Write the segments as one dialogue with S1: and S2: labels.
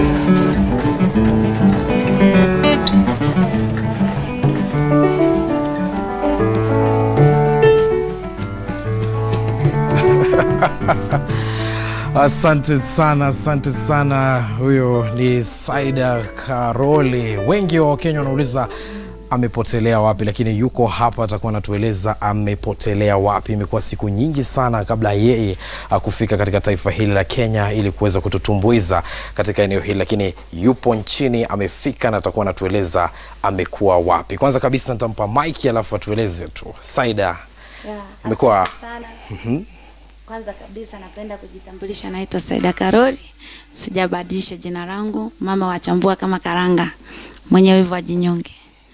S1: Asante sana, asante sana. Huyo ni Saida Karoli. Wengi wa Wakenya wanauliza amepotelea wapi, lakini yuko hapa, atakuwa anatueleza amepotelea wapi. Imekuwa siku nyingi sana kabla yeye uh, kufika katika taifa hili la Kenya ili kuweza kututumbuiza katika eneo hili, lakini yupo nchini, amefika na atakuwa anatueleza amekuwa wapi. Kwanza kabisa nitampa mike, alafu atueleze tu. Saida,
S2: Yeah,
S1: Imekuwa-
S2: asante sana. Kwanza kabisa napenda kujitambulisha, naitwa Saida Karoli, sijabadilisha jina langu, mama wachambua kama karanga, mwenye wivu ajinyonge.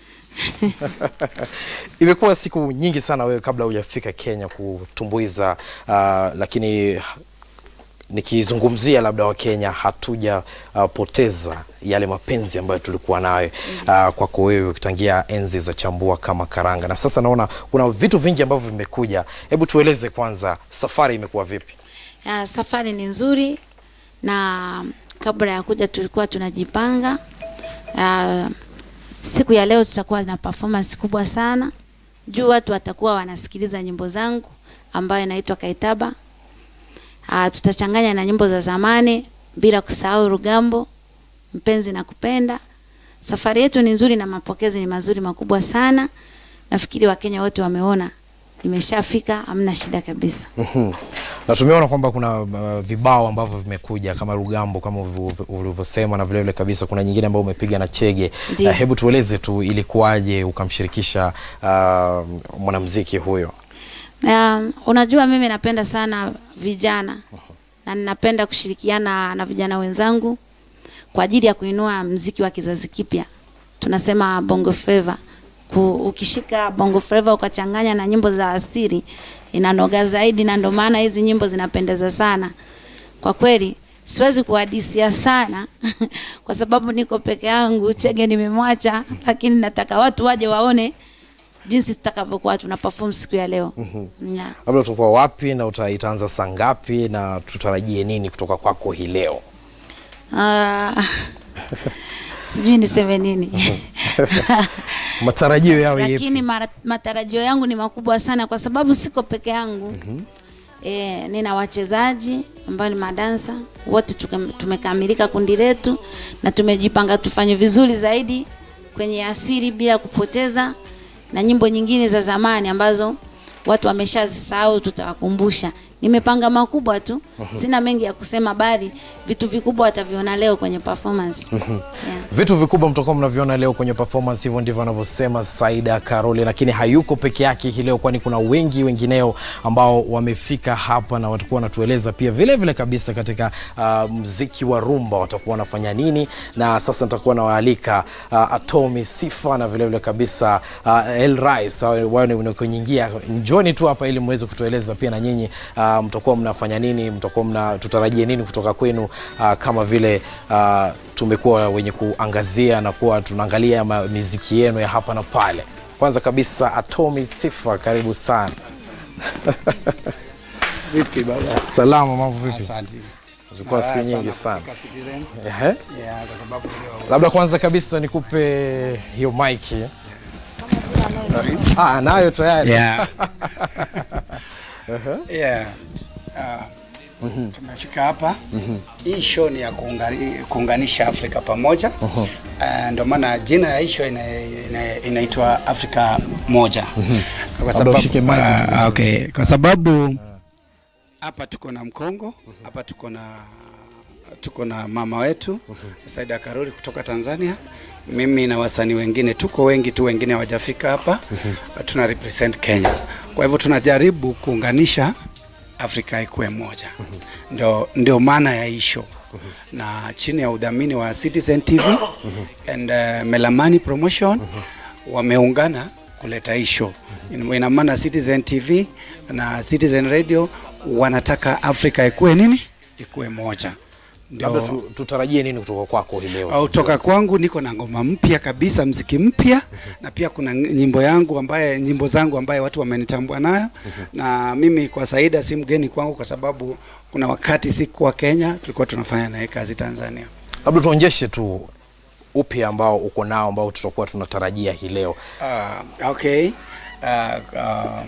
S1: imekuwa siku nyingi sana wewe kabla hujafika Kenya kutumbuiza, uh, lakini nikizungumzia labda Wakenya hatuja uh, poteza yale mapenzi ambayo tulikuwa nayo uh, kwako wewe tangia enzi za chambua kama karanga, na sasa naona kuna vitu vingi ambavyo vimekuja. Hebu tueleze kwanza, safari imekuwa vipi?
S2: Ya, safari ni nzuri na kabla ya kuja tulikuwa tunajipanga. Ya, siku ya leo tutakuwa na performance kubwa sana juu watu watakuwa wanasikiliza nyimbo zangu ambayo inaitwa Kaitaba. Ah, tutachanganya na nyimbo za zamani bila kusahau Rugambo, mpenzi na kupenda. Safari yetu ni nzuri na mapokezi ni mazuri makubwa sana. Nafikiri Wakenya wote wameona imeshafika, hamna shida kabisa.
S1: Mhm. na tumeona kwamba kuna uh, vibao ambavyo vimekuja kama Rugambo kama ulivyo- ulivyosema, na vilevile kabisa kuna nyingine ambayo umepiga na Chege.
S2: Ndiyo.
S1: Uh, hebu tueleze tu ilikuwaje ukamshirikisha uh, mwanamuziki huyo?
S2: Um, unajua mimi napenda sana vijana na ninapenda kushirikiana na vijana wenzangu kwa ajili ya kuinua mziki wa kizazi kipya. Tunasema bongo flava. Ku, ukishika bongo flava ukachanganya na nyimbo za asili inanoga zaidi, na ndio maana hizi nyimbo zinapendeza sana. Kwa kweli siwezi kuhadisia sana kwa sababu niko peke yangu, Chege nimemwacha, lakini nataka watu waje waone jinsi tutakavyokuwa tuna perform siku ya leo. Yeah.
S1: Labda utakuwa wapi na uta- itaanza saa ngapi na tutarajie nini kutoka kwako hii leo?
S2: Ah, sijui niseme nini
S1: Matarajio yao yepi?
S2: lakini mara, matarajio yangu ni makubwa sana kwa sababu siko peke yangu e, nina wachezaji ambao ni madansa wote tuke- tumekamilika kundi letu na tumejipanga tufanye vizuri zaidi kwenye asili bila kupoteza na nyimbo nyingine za zamani ambazo watu wameshazisahau tutawakumbusha nimepanga makubwa tu sina mengi ya kusema bali vitu vikubwa wataviona leo kwenye performance yeah.
S1: Vitu vikubwa mtakuwa mnaviona leo kwenye performance, hivyo ndivyo anavyosema Saida Karoli, lakini hayuko peke yake hii leo, kwani kuna wengi wengineo ambao wamefika hapa na watakuwa wanatueleza pia vile vile kabisa katika uh, mziki wa rumba watakuwa wanafanya nini, na sasa nitakuwa nawaalika uh, Atomi Sifa na vile vile kabisa uh, El Rais wao ni mnakoingia, njoni tu hapa ili muweze kutueleza pia na nyinyi uh, mtakuwa mnafanya nini, mtakuwa mna tutarajie nini kutoka kwenu uh, kama vile uh, tumekuwa wenye kuangazia na kuwa tunaangalia ma- miziki yenu ya hapa na pale. Kwanza kabisa Atomi Sifa, karibu sana.
S3: Vipi baba?
S1: Salama, mambo vipi?
S3: Asante.
S1: Zilikuwa siku
S3: Raha
S1: nyingi sana.
S3: kufika Citizen.
S1: Ehe.
S3: Yeah, kwa sababu leo
S1: Labda kwanza kabisa nikupe hiyo mic. eh. Ah, nayo tayari.
S3: Yeah. yeah. Ah, tumefika hapa. Hii show ni ya kuungani- kuunganisha Afrika pamoja. Ah, Ndio maana jina ya hii show ina- ina- inaitwa Afrika Moja. Kwa
S1: Labda ushike mic tu.
S3: ah, okay. Kwa sababu hapa tuko na Mkongo, hapa tuko na tuko na mama wetu Saida Karoli kutoka Tanzania. Mimi na wasanii wengine tuko wengi tu, wengine hawajafika hapa. Tuna represent Kenya, kwa hivyo tunajaribu kuunganisha Afrika ikuwe moja. Ndio, ndio maana ya hii show na chini ya udhamini wa Citizen TV and uh, Melamani Promotion wameungana kuleta hii show. Ina ina maana Citizen TV na Citizen Radio wanataka Afrika ikuwe nini? Ikuwe moja.
S1: Labda
S3: Ndio
S1: tu, tutarajie nini kutoka kwako hii leo?
S3: au toka kwangu niko na ngoma mpya kabisa, mziki mpya na pia kuna nyimbo yangu ambaye nyimbo zangu ambaye watu wamenitambua nayo, na mimi kwa Saida si mgeni kwangu, kwa sababu kuna wakati sikuwa Kenya, tulikuwa tunafanya naye kazi Tanzania.
S1: labda tuonjeshe tu upya ambao uko nao ambao tutakuwa tunatarajia hii leo
S3: Uh, okay. Uh, uh,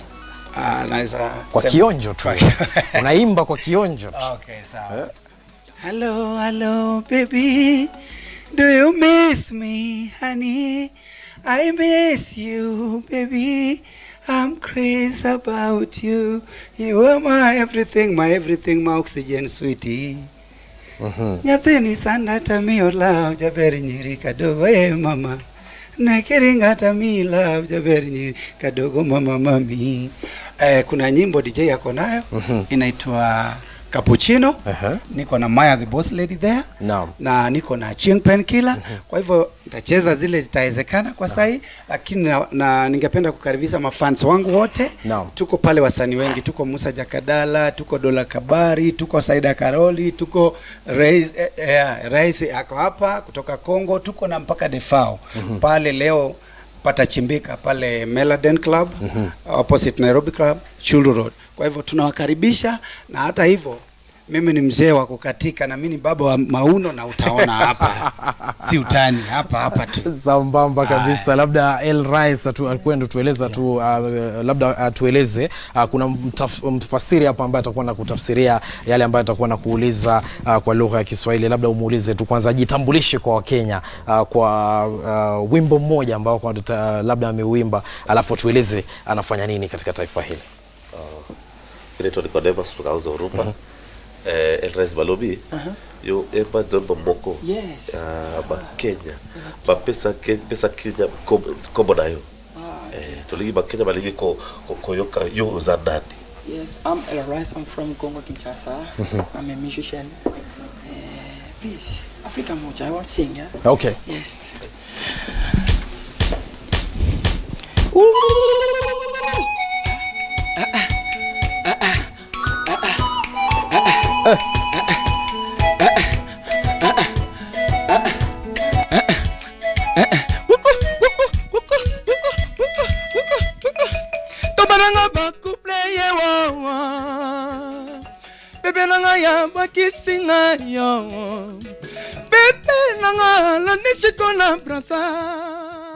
S3: uh, naweza
S1: kwa
S3: sema-
S1: kionjo tu
S3: Kwa-
S1: unaimba kwa kionjo tu
S3: Okay, sawa. Hello, hello, baby. Do you miss me, honey? I miss you, baby. I'm crazy about you. You are my everything, my everything, my oxygen, sweetie. Nyathini sana tamiyo love jaber nyiri kadogo e mama nakiringa tami love jaber nyiri kadogo mama mami eh, kuna nyimbo DJ yako nayo inaitwa Cappuccino
S1: Aha.
S3: niko na Maya the boss lady there
S1: Naam.
S3: na niko na Ching Painkiller kwa hivyo nitacheza zile zitawezekana kwa sahi lakini na, na ningependa kukaribisha mafans wangu wote
S1: Naam.
S3: tuko pale wasanii wengi tuko Musa Jakadala tuko Dola Kabari tuko Saida Karoli tuko Rais eh, eh, Rais ako hapa kutoka Kongo tuko na mpaka Defao pale leo patachimbika pale Meladen Club opposite Nairobi Club Chulu Road kwa hivyo tunawakaribisha na hata hivyo mimi ni mzee wa kukatika na mimi ni baba wa mauno na utaona hapa si utani hapa hapa tu
S1: sambamba kabisa labda el rais atu- akwenda tueleza tu uh, labda atueleze uh, kuna mtaf, mfasiri hapa ambaye atakuwa na kutafsiria yale ambayo atakuwa na kuuliza uh, kwa lugha ya kiswahili labda umuulize tu kwanza ajitambulishe kwa wakenya uh, kwa uh, wimbo mmoja ambao kwa tuta, labda ameuimba alafu tueleze anafanya nini katika taifa hili
S4: inaitwa Nicodemus kutoka Uzo Urupa eh, Elrais Balobi yo ema zombo moko
S5: Yes.
S4: ah, ba Kenya ba pesa ke, pesa Kenya kobo, kobo nayo eh, tuligi ba Kenya baligi ko, ko, koyoka yo za ndani
S5: Yes, I'm El Rice. I'm from Congo Kinshasa. I'm a musician. Uh, please, Africa Moja, I want to sing, yeah?
S1: okay
S5: Yes.
S6: tobananga bakuple ye wawa bebe nanga ya bakisinga yo bebe nanga landishiko na brasa